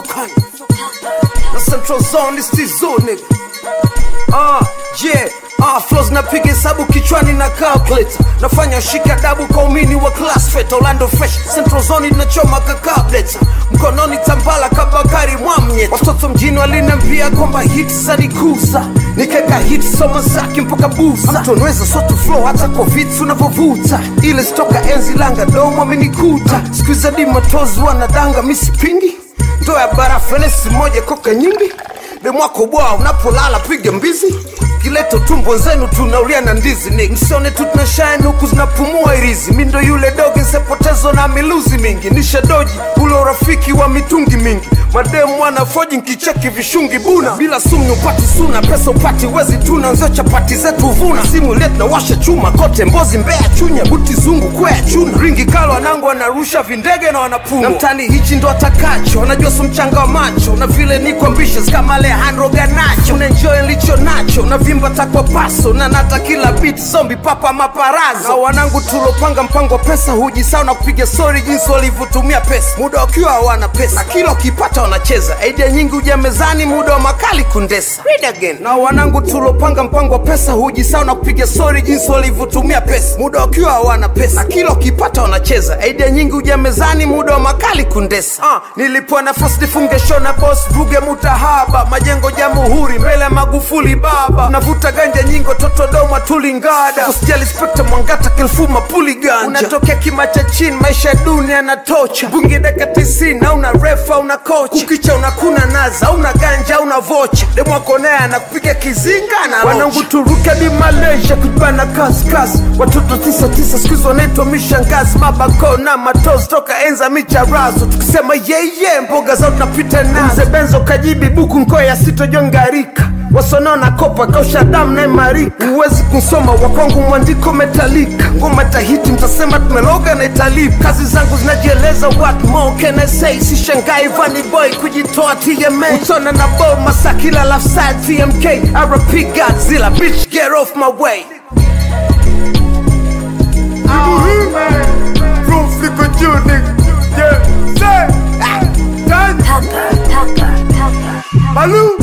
usukani na central zone is tizo nigga Ah, yeah. Ah, flows napiga hesabu kichwani na calculator nafanya shika dabu kwa umini wa class fet Orlando fresh central zone inachoma kakableta mkononi tambala kabakari mwamye watoto mjini walinambia kwamba hit zanikuza nikeka hit soma zake mpaka buza mtonweza soto flow hata kwa vitu unavyovuta ile stoka enzi langa domo amenikuta skuiza di matozi wanadanga misipingi ndo ya barafu enesi moja koka nyingi demwako bwa unapolala piga mbizi kileto tumbo zenu tunaulia na ndizi ni msione tu tunashine huku zinapumua irizi mi ndo yule doge nsepotezo na miluzi mingi nishadoji ule urafiki wa mitungi mingi mademu wanafoji nkicheki vishungi buna bila sumu upati suna pesa upati wezi tuna nzio chapati zetu vuna simu ile tunawasha chuma kote mbozi mbea chunya buti zungu kwea chuna ringi kalo wanangu wanarusha vindege na wanapumwa na mtani hichi ndo atakacho wanajua su mchanga wa macho na vile niko ambitious kama Alejandro Ganacho unaenjoy licho nacho na vimba takwa paso na nata kila beat zombi papa maparazo na wanangu tulopanga mpango wa pesa hujisao na kupiga story jinsi walivyotumia pesa muda wakiwa hawana pesa na kila ukipata wanacheza idea nyingi huja mezani muda wa makali kundesa Read again. na wanangu tulopanga mpango wa pesa hujisao na kupiga story jinsi walivyotumia pesa muda wakiwa hawana pesa na kila ukipata wanacheza idea nyingi huja mezani muda wa makali kundesa ah, nilipewa nafasi nifunge show na boss buge mutahaba majengo jamhuri mbele ya magufuli baba navuta ganja nyingo totodoma tulingada usijali spekta mwangata kilfuma puli ganja unatokea kima cha chini maisha ya dunia yanatocha bungi daka tisini auna refa una kocha ukicha unakuna naza auna ganja auna vocha demwakonea anakupiga kizinga na wanangu turuke di malaysia kujibana kaskasi watoto tisa tisa skuizi wanaitwa mishangazi mabako na matozi toka enza micharazo tukisema yeye mboga zao tunapita nazo mzee benzo kajibi buku nkoya sitojongarika wasonona kopa kausha damu na imarika huwezi kusoma wakwangu mwandiko metalika ngoma tahiti mtasema tumeloga na italipa kazi zangu zinajieleza what more can I say sishangai vani boy kujitoa TMA utona na bo masakila lafside TMK RP Godzilla bitch get off my way Roof liko juu nigga. Yeah, say. Ah, done. Pepper, pepper, pepper. Malou.